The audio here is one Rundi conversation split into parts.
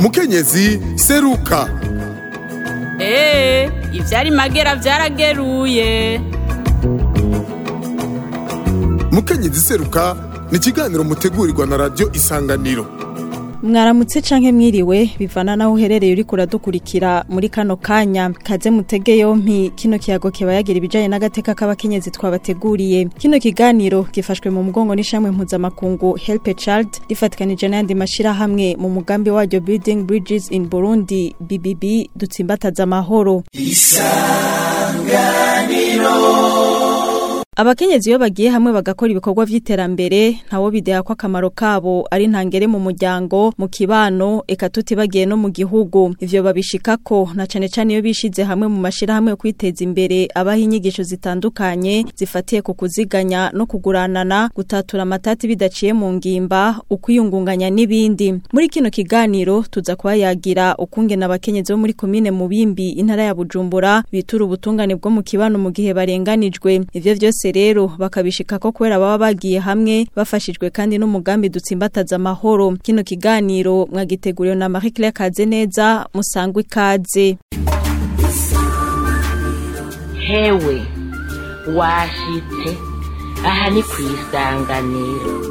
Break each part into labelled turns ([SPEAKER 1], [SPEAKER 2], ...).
[SPEAKER 1] mukenyezi seruka
[SPEAKER 2] eee ivyari magera vyarageruye
[SPEAKER 1] mukenyezi seruka ni ikiganiro mutegurirwa na radiyo isanganiro
[SPEAKER 3] mwaramutse canke mwiriwe bivana naho uherereye uriko uradukurikira muri kano kanya kaze mutege yompi kino kiyago kiba yagira ibijanye n'agateka k'abakenyezi twabateguriye kino kiganiro gifashwe mu mugongo n'ishamwe mpuzamakungu help a child rifatikanije n'ayandi mashirahamwe mu mugambi waryo building bridges in burundi bbb dutsimbataza amahoro Abakenyezi iyo bagiye hamwe bagakora ibikorwa vy'iterambere ntawo bideha ko akamaro kabo ari ntangere mu muryango mu kibano eka tutibagiye no mu gihugu ivyo babishikako na cane cane iyo bishize hamwe mu mashira hamwe yo kwiteza imbere abaha inyigisho zitandukanye zifatiye ku kuziganya no kuguranana gutatura amatati bidaciye mu ngimba ukwiyungunganya n'ibindi muri kino kiganiro tuza kuba yagira ukungena abakenyezi bo muri komine Mubimbi intara ya Bujumbura bitura ubutungane bwo mu kibano mu gihe barenganijwe ivyo vyose rero bakabishika ko kubera baba bagiye hamwe bafashijwe kandi n'umugambi dutsimbataza amahoro kino kiganiro mwagiteguriwe na Marie Claire Kazeneza musangwe ikaze
[SPEAKER 4] hewe washitse aha ni ku isanganiro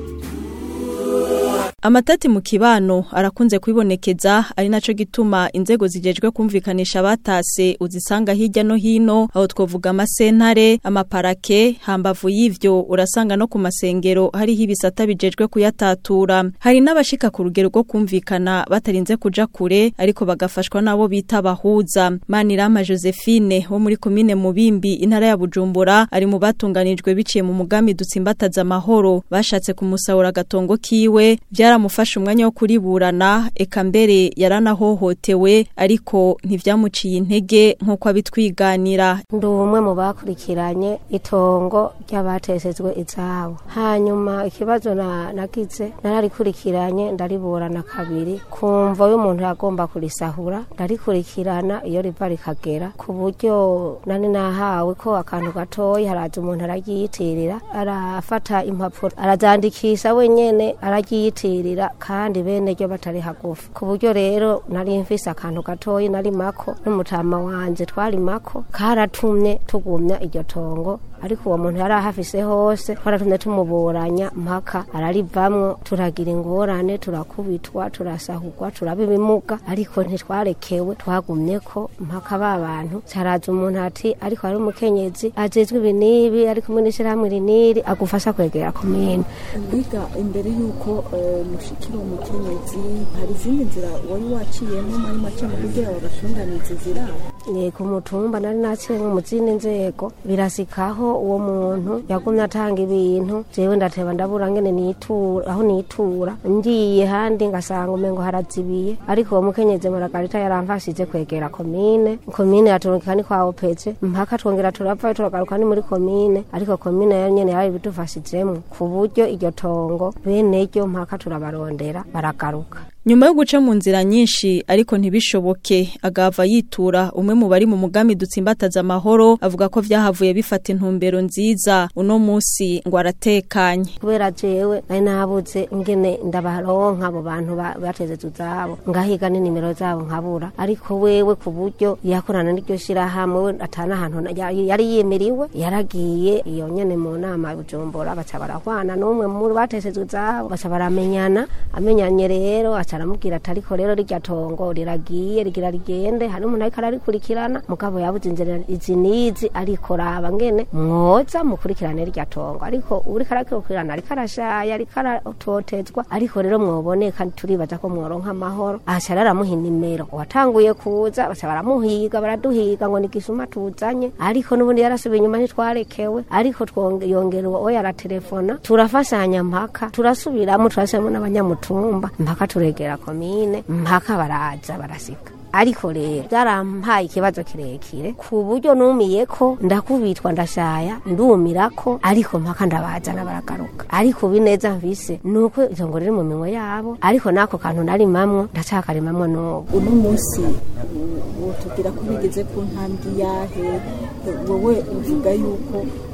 [SPEAKER 3] Amatati mu kibano arakunze kwibonekeza ari naco gituma inzego zijejwe kumvikanisha abatase uzisanga hirya no hino aho twovuga amasentare amaparake hambavu y'ivyo urasanga no ku masengero hariho ibisata bijejwe kuyatatura hari n'abashika ku rugero rwo kumvikana batarinze kuja kure ariko bagafashwa nabo bita bahuza Manirama Josephine wo muri komine Mubimbi intara ya Bujumbura ari mu batunganijwe biciye mu mugambi dutsimbataza amahoro bashatse kumusahura agatongo kiwe byaramufasha umwanya wo kuriburana eka mbere yaranahohotewe ariko ntivyamuciye intege nk'uko abitwiganira
[SPEAKER 5] ndi umwe mu bakurikiranye itongo ry'abatesezwe izabo hanyuma ikibazo na- nagize nararikurikiranye ndariburana kabiri kumva y'umuntu yagomba kurisahura ndarikurikirana iyo riva rikagera ku buryo nani nahawe ko akantu gatoyi haraza umuntu araryiyitirira arafata impapuro arazandikisha wenyene araryiyitirira kandi bene ryo batari hagufi ku buryo rero nari mfise akantu gatoyi nari mako n'umutama wanje twari mako karatumye tugumya iryo tongo ariko uwo muntu yari ahafise hose twaratumye tumuburanya mpaka ararivamwo turagira ingorane turakubitwa turasahurwa turaba ibimuga ariko ntitwarekewe twagumyeko mpaka ba bantu caraza umuntu ati ariko hari umukenyezi ajejwe ibi n'ibi ari kumwe n'ishirahamwe iri n'iri agufasha kwegera komine
[SPEAKER 6] biga imbere y'uko eh, mushikira umukenyezi hari izindi nzira wari waciyemo muri make mu kugira ngo batunganize ziraba
[SPEAKER 5] Eh, ku mutumba nari naciye nko mu zindi nzego birasikaho uwo muntu yagumye atanga ibintu jewe ndateba ndabura ngene nitura aho nitura ngiye handi ngasanga umengo harazibiye ariko uwo mukenyezi muragarita yaramfashije kwegera komine komine yaturungika ni kwa opece mpaka twongera turapfa turagaruka ni muri komine ariko komine yo nyene yari bidufashijemwo ku buryo iryo tongo bene ryo mpaka turabarondera baragaruka
[SPEAKER 3] nyuma yo guca mu nzira nyinshi ariko ntibishoboke agava yitura umwe mu bari mu mugambi dutsimbataza amahoro avuga ko vyahavuye bifata intumbero nziza uno musi ngo aratekanye
[SPEAKER 5] kubera jewe nari nabuze ingene ndabaronka abo bantu ba- batezeze uzabo ngahiga n'inimero zabo nkabura ariko wewe ku buryo yakorana n'iryo shirahamwe we atana ahantu na- ya- yari yimiriwe yaragiye iyo nyene mu nama ya bujumbura baca barahwana n'umwe muri batezeze uzabo baca baramenyana amenyanye rero aca aramubwira ati ariko rero rirya tongo riragiye rigira rigende hari umuntu ariko ararikurikirana mugabo yabuze inzira izi n'izi ariko raba ngene mwoza mukurikirane rirya tongo ariko uriko arakurikirana ariko arashaya ariko aratotezwa ariko rero mwoboneka turibaza ko mworonka amahoro aca aramuha inimero watanguye kuza baca baramuhiga baraduhiga ngo ni gisuma tuzanye ariko n'ubundi yarasubiye inyuma ntitwarekewe ariko twonge- yongera uwo yaratelefona turafashanya mpaka turasubiramo turasubiramo n'abanyamutumba mpaka turegera komine mpaka baraza barasika ariko rero byarampaye ikibazo kirekire ku buryo numiye ko ndakubitwa ndashaya ndumira ko ariko mpaka ndabazana baragaruka ariko bineza mvise nuko itongo riri mu minwe yabo ariko nako kantu narimamwo ndacakarimamwo n'ubu
[SPEAKER 6] uno munsi wotubwira ko bigeze ku ntambwe yahe wowe uvuga yuko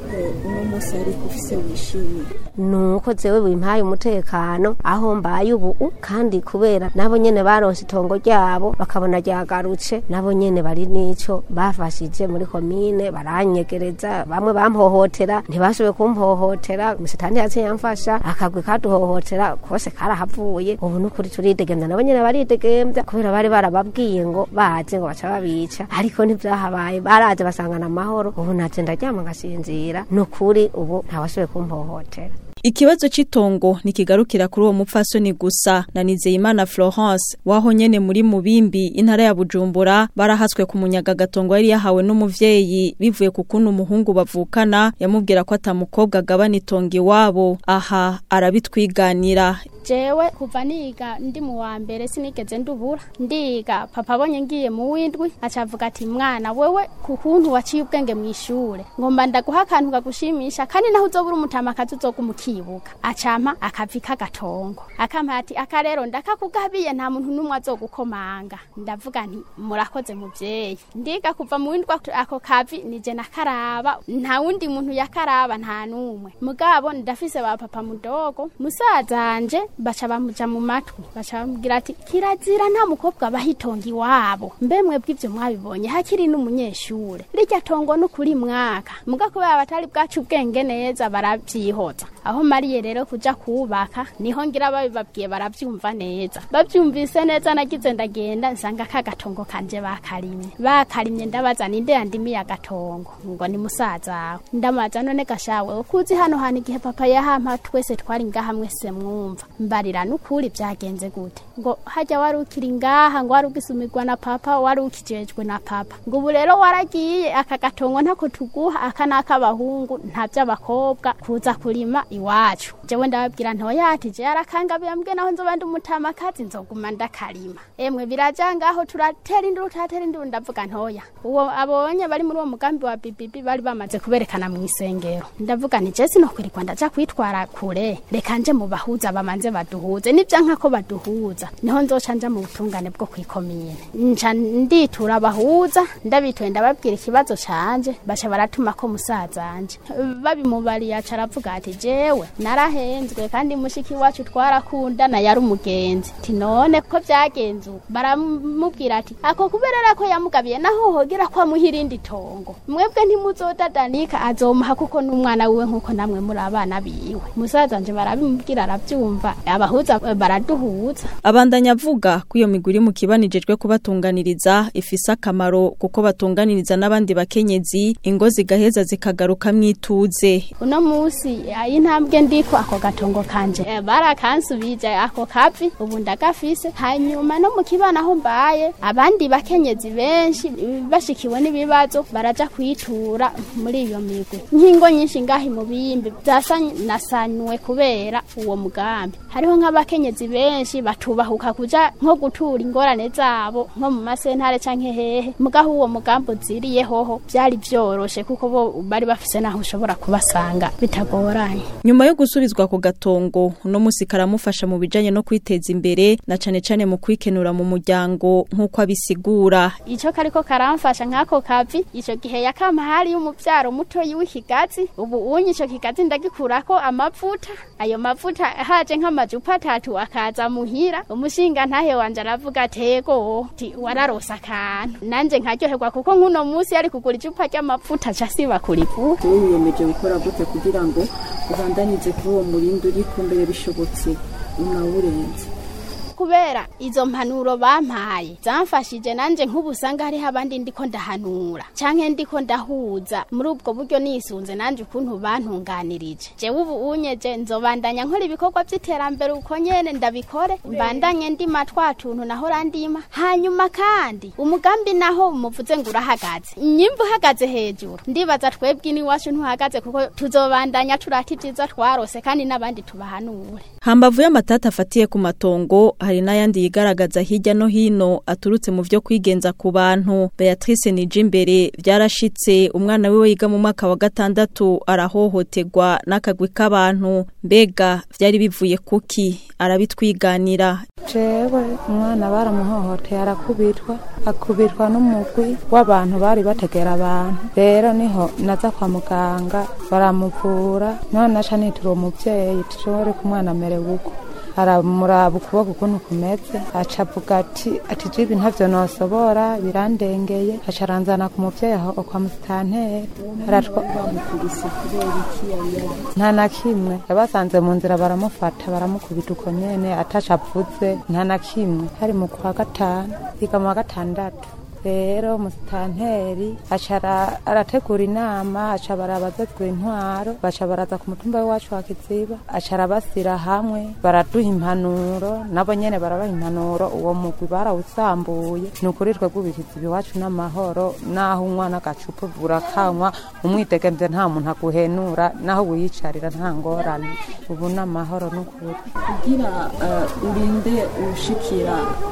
[SPEAKER 6] eh, uno munsi ariko ufise wishimiye
[SPEAKER 5] nuko zewe bimpaye umutekano aho mbaye ubu kandi kubera nabo nyene baronse itongo ryabo bakabona ryagarutse nabo nyene bari n'ico bafashije muri komine baranyegereza bamwe bampohotera ntibashoboye kumpohotera umusitani yaciye yamfasha akagwi kaduhohotera kose karahavuye ubu nukuri turidegemvya nabo nyene baridegemvya kubera bari barababwiye ngo baje ngo baca babica ariko ntivyahabaye baraje basangana amahoro ubu naje ndaryama ngasinzira nukuri ubu ntawashoboye kumpohotera
[SPEAKER 3] Ikibazo c'itongo ntikigarukira kuri uwo mupfasoni gusa na Nizeyimana Florence waho nyene muri Mubimbi intara ya Bujumbura barahaswe ku munyaga gatongo yari yahawe n'umuvyeyi bivuye ku kuntu umuhungu bavukana yamubwira ko atamukobwa agabana itongo iwabo aha arabitwiganira
[SPEAKER 7] jewe kuva niga ndi mu wa mbere sinigeze ndubura ndiga papa abonye ngiye mu windwi acavuga ati mwana wewe ku kuntu waciye ubwenge mu ishure ngomba ndaguha akantu kagushimisha kandi naho uzobura umutamakazi uzogumukibuka acampa akavi k'agatongo akampa ati aka rero ndakakugabiye nta muntu n'umwe azogukomanga ndavuga nti murakoze muvyeyi ndiga kuva mu windwi ako kavi nije nakaraba nta wundi muntu yakaraba nta n'umwe mugabo ndafise ba papa mudogo musazanje baca bamuja mu matwi baca bamubwira ati kirazira nta mukobwa bahitonga iwabo mbe mwebwe ivyo mwabibonye hakiri n'umunyeshure rirya tongo no kuri mwaka muga kubera batari bwacu ubwenge neza baravyihoza aho mariye rero kuja kubaka niho ngira babibabwiye baravyumva neza bavyumvise neza nagize ndagenda nsanga ka gatongo kanje bakarimye bakarimye ndabaza ninde yandimiye agatongo ngo ni musaza wawe ndamaza none gashawe ukuzi hano hantu igihe papa yahampa twese twari ngaha mwese mwumva mbarira nukuri byagenze gute ngo hajya wari ukiri ngaha ngo wari ugisumirwa na papa wari ukijejwe na papa ngo ubu rero waragiye aka gatongo ntako tuguha aka n'ak'abahungu nta by'abakobwa kuza kurima iwacu jewe ndababwira ntoyati je arakangabiye mbwe naho nzoba ndi umutamakazi nzoguma ndakarima emwe biraja ngaho turatera induru turatera induru ndavuga ntoya uwo abonye bari muri uwo mugambi wa bibibi bari bamaze kuberekana mu isengero ndavuga nti je sinokwirirwa ndaja kwitwara kure reka nje mu bahuza bamanze baduhuze nivya nkako baduhuza niho nzoca nja mu butungane bwo kwikomine nca nditura abahuza ndabituye ndababwira ikibazo canje baca baratuma ko musazanje babimubariye aca aravuga ati jewe narahenzwe kandi mushiki wacu twarakundana yari umugenzi ti none ko vyagenze uko baramubwira ati ako kuberera ko yamugabiye naho hogera ko amuha irindi tongo mwebwe ntimuzodadanika azomuha kuko n'umwana wiwe nk'uko namwe muri abana biwe musazanje barabimubwira aravyumva abahuza eh, baraduhuza
[SPEAKER 3] Abandanya avuga ko iyo migwi iri mu kibanijejwe kubatunganiriza ifise akamaro kuko batunganiriza n'abandi bakenyezi ingo zigaheza zikagaruka mwituze
[SPEAKER 7] uno musi eh, intambwe ndiko ako gatongo kanje eh, barakansubije ako kavi ubu ndagafise hanyuma no mu kibana aho mbaye abandi bakenyezi benshi eh, bashikiwe n'ibibazo baraja kwitura muri iyo migwi nk'ingo nyinshi ngahi mu biyimbi zasanasanywe kubera uwo mugambi hariho nk'abakenyezi benshi batubahuka kuja nko gutura ingorane zabo nko mu masentare canke hehe mugaho uwo mugambi uziriye hoho vyari vyoroshe kuko bo bari bafise naho ushobora kubasanga bitagoranye
[SPEAKER 3] nyuma yo gusubizwa ku gatongo uno musi karamufasha mu bijanye no kwiteza imbere na cane cane mu kwikenura mu muryango nk'uko abisigura
[SPEAKER 7] ico kariko karamfasha nk'ako kavi ico gihe yakama hari umuvyaro mutoyi w'ikigazi ubu unye ico kigazi ndagikurako amavuta ayo mavuta haje nk'amajupa atatu akaza muhira umushinga ntahe wanje aravuga atego ti wararose akantu nanje nkaryoherwa kuko nk'uno musi yari kugura icupa ry'amavuta ca siba kurivura
[SPEAKER 6] wowe wiyemeje gukora gute kugira ngo ubandanize kuri uwo murindi uriko mbere bishobotse unawurenze
[SPEAKER 7] kubera izo mpanuro bampaye zamfashije nanje nk'ubu usanga hariho abandi ndiko ndahanura canke ndiko ndahuza muri ubwo buryo nisunze nanje ukuntu bantunganirije jewe ubu unyeje nzobandanya nkora ibikorwa vy'iterambere uko nyene ndabikore mbandanye ndima twa tuntu nahora ndima hanyuma kandi umugambi naho muvuze ngo urahagaze nyimba uhagaze hejuru ndibaza twebwe iwacu ntuhagaze kuko tuzobandanya turata ivyiza twarose kandi n'abandi tubahanure
[SPEAKER 3] hambavu y'amatata afatiye ku matongo hari n'ayandi yigaragaza hirya no hino aturutse mu vyo kwigenza ku bantu Beatrice Nijimbere byarashitse umwana wiwe yiga mu mwaka wa gatandatu arahohoterwa n'akagwi k'abantu mbega vyari bivuye kuki arabitwiganira
[SPEAKER 8] jewe umwana baramuhohoteye arakubitwa akubitwa n'umugwi w'abantu bari bategera abantu rero niho naza kwa muganga baramuvura none naca nitura uwo muvyeyi tishobore ko umwana amerewe uko aramuraba ukuboko ukuntu kumeze aca avuga ati ati jibi ntavyo nosobora birandengeye aca aranzana ku muvyeyi aho kwa musitanteri aratwa
[SPEAKER 6] bamukubise kubera iki yari yari
[SPEAKER 8] nta na kimwe yabasanze mu nzira baramufata baramukubita uko nyene ataca avuze nta na kimwe hari mu kwa gatanu yiga mu wa gatandatu rero musitanteri aca ara- arategura inama aca barabazazwa intwaro baca baraza ku mutumba w'iwacu wa kiziba aca arabasira hamwe baraduha impanuro nabo nyene barabaha impanuro uwo mugwi barawusambuye ni ukuri twebwe ubikiziba iwacu n'amahoro naho unywa n'agacupa burakanywa umwidegemvye nta muntu aguhenura naho wiyicarira nta ngorane ubu n'amahoro n'ukuri
[SPEAKER 6] kugira eh, urinde ushikira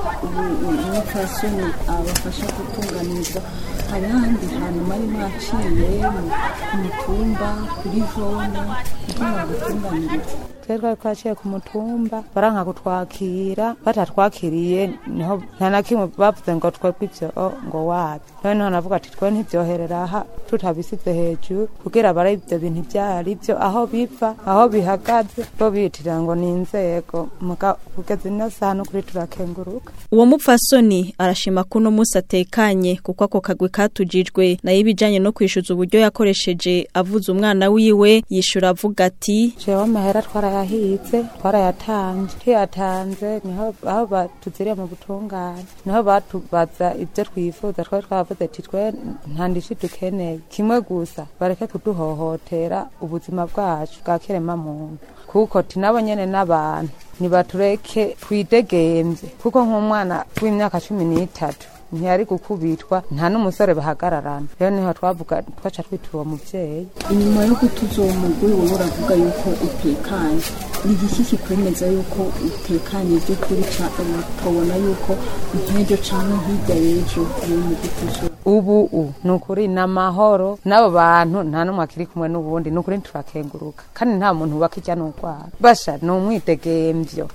[SPEAKER 6] umupfasoni abafasha gutunganizwa hari handi hantu mwari mwaciye mu- ku mutumba kuri zone kugira ngo bagutunganirize
[SPEAKER 8] twari twari twaciye ku mutumba baranka kutwakira batatwakiriye niho nta na kimwe bavuze ngo twebwe ivyo o, ngo wapi noneho navuga ati twe ntivyoherera aha tutabisize hejuru kugira bara ivyo bintu ivyari vyo aho biva aho bihagaze bo biyitirira ngo ni inzego muga kugeza ino saha n'ukuri turakenguruka
[SPEAKER 3] Uwo mupfasoni arashima ko uno munsi atekanye kuko ako kagwi katujijwe nayo ibijanye no kwishuza uburyo yakoresheje avuza umwana wiwe yishura avuga ati
[SPEAKER 8] jewe amahera twarayahize twarayatanze tuyatanze niho aho batuziriye mu butungane niho batubaza ibyo twifuza twari twavuze ati twe nta ndishi dukeneye kimwe gusa bareke kuduhohotera ubuzima bwacu bwa kirema muntu kuko tinabo nyene n'abantu nibatureke twidegemvye kuko nk'umwana w'imyaka cumi n'itatu ntiyari gukubitwa nta n'umusore bahagararana rero niho twavuga twaca twitura uwo muvyeyi
[SPEAKER 6] inyuma yo gutuza uwo mugore wowe uravuga yuko utekanye ni igiki kikwemeza yuko utekanye by'ukuri ca- ukabona yuko nk'ejo canke hirya y'ejo uri mu gutuza
[SPEAKER 8] ubu u ni ukuri ni amahoro n'abo bantu nta n'umwe akiri kumwe n'ubundi ni ukuri turakenguruka kandi nta muntu ubaka ijya n'urwara basha ni umwidegemvyo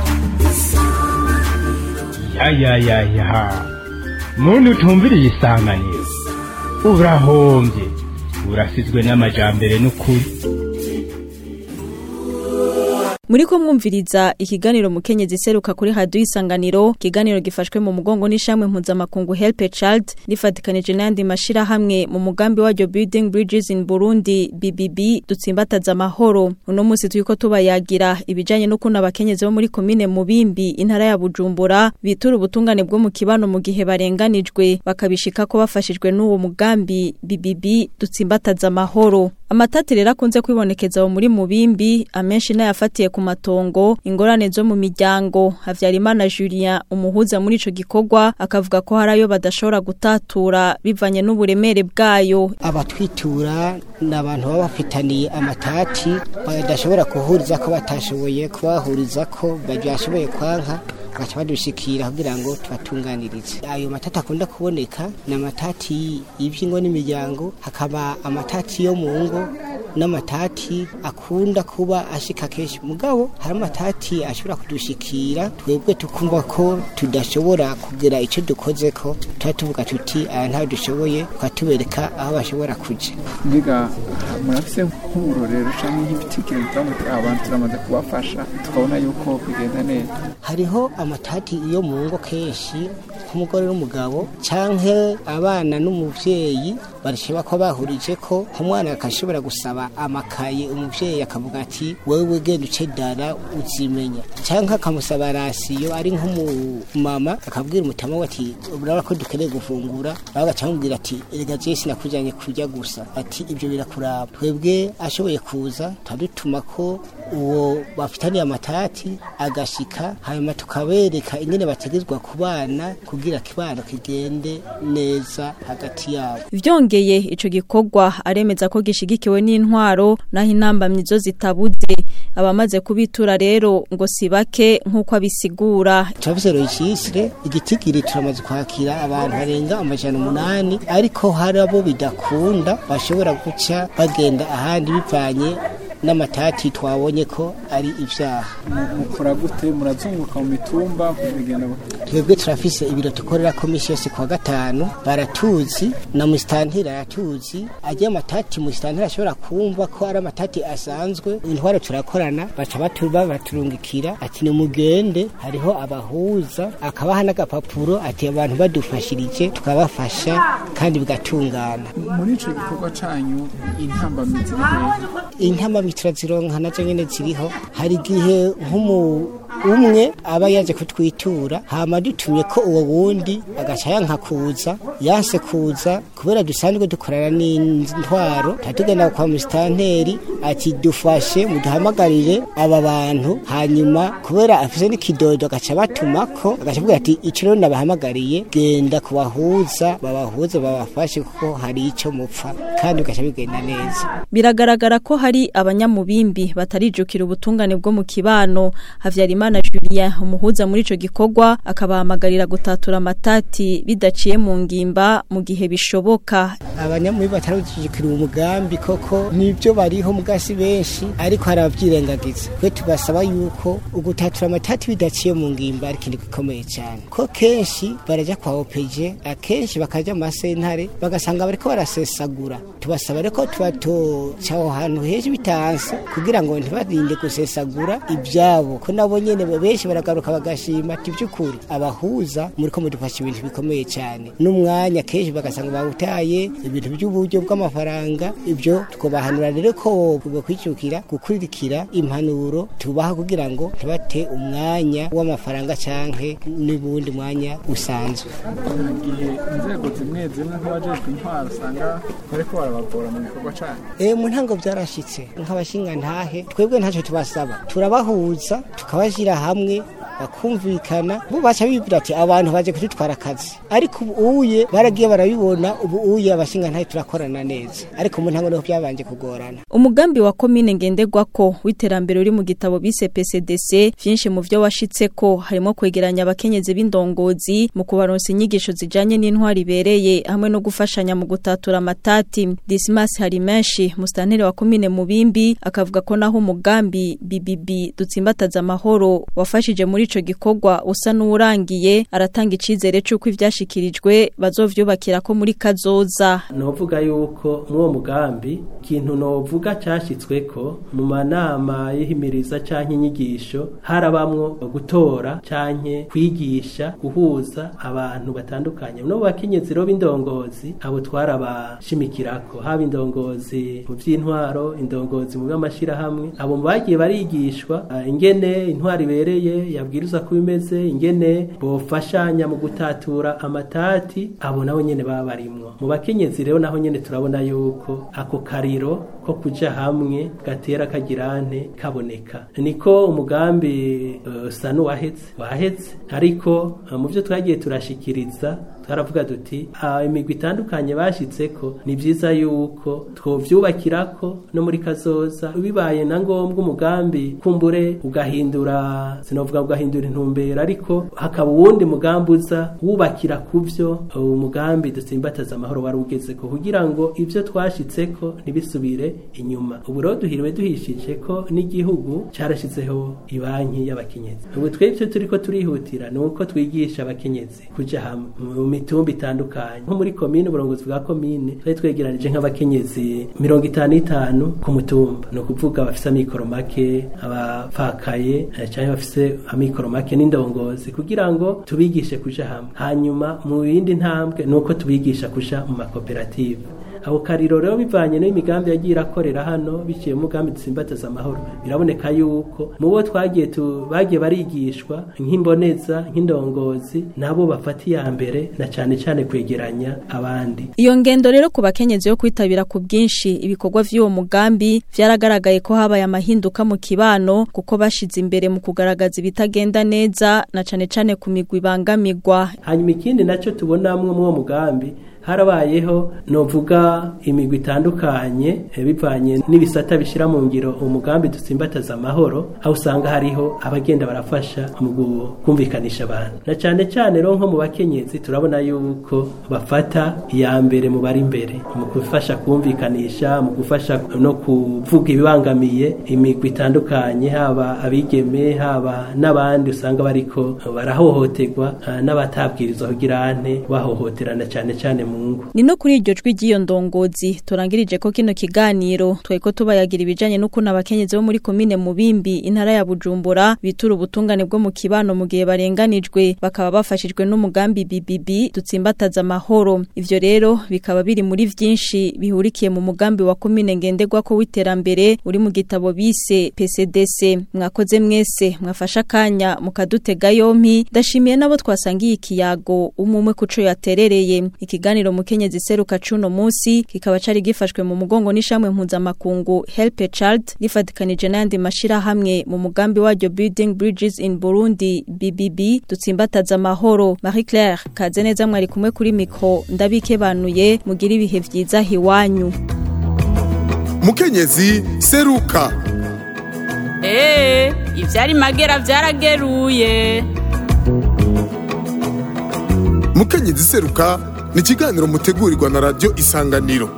[SPEAKER 9] yayayaya muntu utumviriye isanganiro urahombye urasizwe n'amajambere n'ukuri
[SPEAKER 3] Muri ko mwumviriza ikiganiro mukenyezi seruka kuri radio isanganiro kiganiro gifashwe mu mugongo n'ishamwe mpuzamakungu Help a Child rifatikanije n'andi mashira hamwe mu mugambi waryo Building Bridges in Burundi BBB dutsimbataza amahoro uno munsi turiko tubayagira ibijanye no kuna abakenyezi bo muri komine Mubimbi intara ya Bujumbura bitura ubutungane bwo mu kibano mu gihe barenganijwe bakabishika ko bafashijwe n'uwo mugambi BBB dutsimbataza amahoro Amatati rero akunze kwibonekeza aho muri mubimbi amenshi n'ayafatiye ku matongo ingorane zo mu miryango Havyarimana Julien umuhuza muri ico gikorwa akavuga ko hari ayo badashobora gutatura bivanye n'uburemere bwayo
[SPEAKER 10] abatwitura ni abantu baba bafitaniye amatati badashobora kuhuriza ko batashoboye kubahuriza ko bashoboye kwanka baca badushikira kugira ngo tubatunganirize ayo matati akunda kuboneka ni amatati y'ibyingo n'imiryango hakaba amatati yo mu ngo n'amatati akunda kuba ashika kenshi mugabo hari amatati ashobora kudushikira twebwe tukumva ko tudashobora kugira icyo dukoze ko tuba tuvuga tuti aya ntayo dushoboye tukatubereka aho bashobora kuja
[SPEAKER 11] mbega murafise nk'uburorero canke nk'ibitekerezo abantu turamaze kubafasha tukabona yuko bigenda neza
[SPEAKER 10] hariho amatati yo mu ngo kenshi nk'umugore n'umugabo canke abana n'umuvyeyi barashobora ko bahurije ko nk'umwana akashobora gusaba amakaye umuvyeyi akavuga ati wewe genda uce dara uzimenya canke akamusaba rasiyo ari nk'umumama akabwira umutama we ati urabona ko dukeneye gufungura aho agaca amubwira ati erega jewe sinakujanye kurya gusa ati ibyo birakuraba twebwe ashoboye kuza turadutuma ko uwo bafitaniye amatati agashika hanyuma tukabereka ingene bategezwa kubana kugira kibano kigende neza hagati yabo
[SPEAKER 3] Vyongeye uwarongoye ico gikorwa aremeza ko gishigikiwe n'intwaro naho intambamyi zo zitabuze abamaze kubitura rero ngo sibake nk'uko abisigura
[SPEAKER 10] turafise registre igitigiri turamaze kwakira abantu barenga amajana umunani ariko hari abo bidakunda bashobora guca bagenda ahandi bivanye n'amatati twabonye ko ari ivyaha
[SPEAKER 11] mukora gute murazunguruka mu mitumba kubigenda
[SPEAKER 10] twebwe turafise ibiro dukorera komisi yose kuwa gatanu baratuzi na musitantira aratuzi agiye amatati musitantira ashobora kumva ko ari amatati asanzwe intwaro turakorana baca batuba baturungikira ati nimugende hariho abahuza akabaha n'agapapuro ati abantu badufashirije tukabafasha kandi bigatungana
[SPEAKER 11] muri ico gikorwa canyu intambamizi
[SPEAKER 10] intambamizi turazironka nazo nyene ziriho hari igihe nk'umu umwe aba yaje kutwitura hama dutumye ko uwo wundi agaca yanka kuza yanse kuza kubera dusanzwe dukorana n'intwaro tatugenda kwa musitanteri ati dufashe muduhamagarire aba bantu hanyuma kubera afise n'ikidodo agaca batumako agaca avuga ati ico rero nabahamagariye genda kubahuza babahuze babafashe kuko hari ico mupfa kandi bigaca bigenda neza
[SPEAKER 3] biragaragara ko hari abanyamubimbi batarijukira ubutungane bwo mu kibano Havyarimana Julien umuhuza muri ico gikorwa akabahamagarira gutatura amatati bidaciye mu ngimba mu gihe bishoboka
[SPEAKER 10] abanyamubimbi batarujukira umugambi koko nibyo bariho mugasi benshi ariko hari abavyirengagiza twe tubasaba yuko ugutatura amatati bidaciye mu ngimba ari ikintu gikomeye cyane ko kenshi baraja kwa OPG akenshi bakaja mu masentare bagasanga bariko barasesagura tubasaba reko tubatoca aho hantu henshi bitanse kugira ngo ntibarinde gusesagura ibyabo ko nabo nyene benshi baragaruka bagashima ati by'ukuri abahuza muri ko mudufasha ibintu bikomeye cyane n'umwanya kenshi bagasanga bawutaye ibintu by'uburyo bw'amafaranga ibyo tukobahanura rero ko bakwicukira gukurikira impanuro tubaha kugira ngo ntibate umwanya w'amafaranga canke n'ubundi mwanya usanzwe
[SPEAKER 11] igihe inzego zimwe zimwe nk'abajejwe intwaro usanga bariko barabagora mu gikorwa canyu
[SPEAKER 10] Eh mu ntango byarashitse nk'abashinga ntahe twebwe ntacyo tubasaba turabahuza tukabashyira hamwe bakumvikana bo baca bibwira ati abantu baje kudutwara akazi ariko ubu uye baragiye barabibona ubu uye abashinga ntahe turakorana neza ariko mu ntango niho byabanje kugorana
[SPEAKER 3] umugambi wa komine ngenderwako w'iterambere uri mu gitabo bise PCDC vyinshi mu vyo washitseko harimo kwegeranya abakenyezi b'indongozi mu kubaronsa inyigisho zijanye n'intwari ibereye hamwe no gufashanya mu gutatura amatati Dismas hari menshi mustantere wa komine mubimbi akavuga ko naho umugambi BBB dutsimbataza amahoro wafashije muri ico gikorwa usa n'urangiye aratanga icizere c'uko ivyashikirijwe bazovyubakira ko muri kazoza
[SPEAKER 12] novuga yuko mw'uwo mugambi ikintu novuga cyashyitsweko mu manama y'ihimiriza canke inyigisho harabamwo gutora canke kwigisha guhuza abantu batandukanye no bakenyezi ro b'indongozi abo twarabashimikirako haba indongozi mu vy'intwaro indongozi mu by'amashirahamwe abo bagiye barigishwa uh, ingene intwaro ibereye yabwiriza ko bimeze ingene bofashanya mu gutatura amatati abo nabo nyene baba barimwo mu bakenyezi rero naho nyene turabona yuko ako kariro ko kuja hamwe gatera kagirante kaboneka niko umugambi uh, sanu wahetse wahetse ariko uh, mu byo twagiye turashikiriza twaravuga duti imigwi itandukanye bashitseko ni byiza yuko twovyubakirako no muri kazoza bibaye na ngombwa umugambi kumbure ugahindura sinovuga ugahindura intumbero ariko hakaba uwundi mugambi uza wubakira kuvyo umugambi dutsimbataza amahoro wari ugezeko kugira ngo ivyo twashitseko ntibisubire inyuma ubu rero duhiriwe duhishije ko n'igihugu carashizeho ibanki y'abakenyezi ubu twebwe turiko turihutira ni uko twigisha abakenyezi kuja hamwe mu mitumba itandukanye nko muri komine uburongozi bwa komine twari twegeranije nk'abakenyezi mirongo itanu itanu ku mutumba ni ukuvuga bafise amikoro make abapfakaye cyangwa bafise amikoro make n'indongozi kugira ngo tubigishe kuja hamwe hanyuma mu yindi ntambwe ni uko tubigisha kuja mu makoperative abo kariro rero bivanye n'imigambi yagiye irakorera hano biciye mu mugambi dusimbataza amahoro biraboneka yuko mu bo twagiye bagiye barigishwa nk'imboneza nk'indongozi nabo bafata iya mbere na cyane cyane kwegeranya abandi
[SPEAKER 3] iyo ngendo rero ku bakenyezi yo kwitabira ku bwinshi ibikorwa vy'uwo mugambi vyaragaragaye ko habaye amahinduka mu kibano kuko bashize imbere mu kugaragaza ibitagenda neza na cane cane ku migwi ibangamirwa
[SPEAKER 12] hanyuma ikindi nacyo tubonamwo mw'uwo mugambi harabayeho novuga imigwi itandukanye eh, bivanye n'ibisata bishira mu ngiro umugambi dutsimbataza amahoro aho usanga hariho abagenda barafasha mu gu- kumvikanisha abantu na cane cane rero nko mu bakenyezi turabona yuko bafata iya mbere mu bari imbere mu gufasha kumvikanisha mu gufasha no kuvuga ibibangamiye imigwi itandukanye haba abigeme haba n'abandi usanga bariko barahohoterwa eh, n'abatabwirizwa kugira ane bahohoterana cane cane mu ngo
[SPEAKER 3] Ni no kuri iryo jwi ry'iyo ndongozi turangirije ko kino kiganiro tweko tubayagira ibijanye n'ukuntu abakenyezi bo muri komine Mubimbi intara ya Bujumbura bitura ubutungane bwo mu kibano mu gihe barenganijwe bakaba bafashijwe n'umugambi BBB dutsimbataza amahoro ivyo rero bikaba biri muri vyinshi bihurikiye mu mugambi wa komine ngenderwa ko witerambere uri mu gitabo bise PCDC mwakoze mwese mwafasha kanya mukadutega yompi ndashimiye nabo twasangiye ikiyago umumwe kuco yaterereye ikiganiro mukenyezi seruka cuno munsi kikaba cari gifashwe mu mugongo n'ishamwe mpuzamakungu Help a Child rifatikanije n'ayandi mashira hamwe mu mugambi waryo Building Bridges in Burundi BBB dutsimbataza amahoro Marie Claire kaze neza mwari kumwe kuri mikro ndabikebanuye mugira ibihe vyiza hiwanyu
[SPEAKER 1] mukenyezi seruka
[SPEAKER 2] Ee, ivyari magera vyarageruye.
[SPEAKER 1] mukenyezi seruka ni ikiganiro mutegurirwa na radiyo isanganiro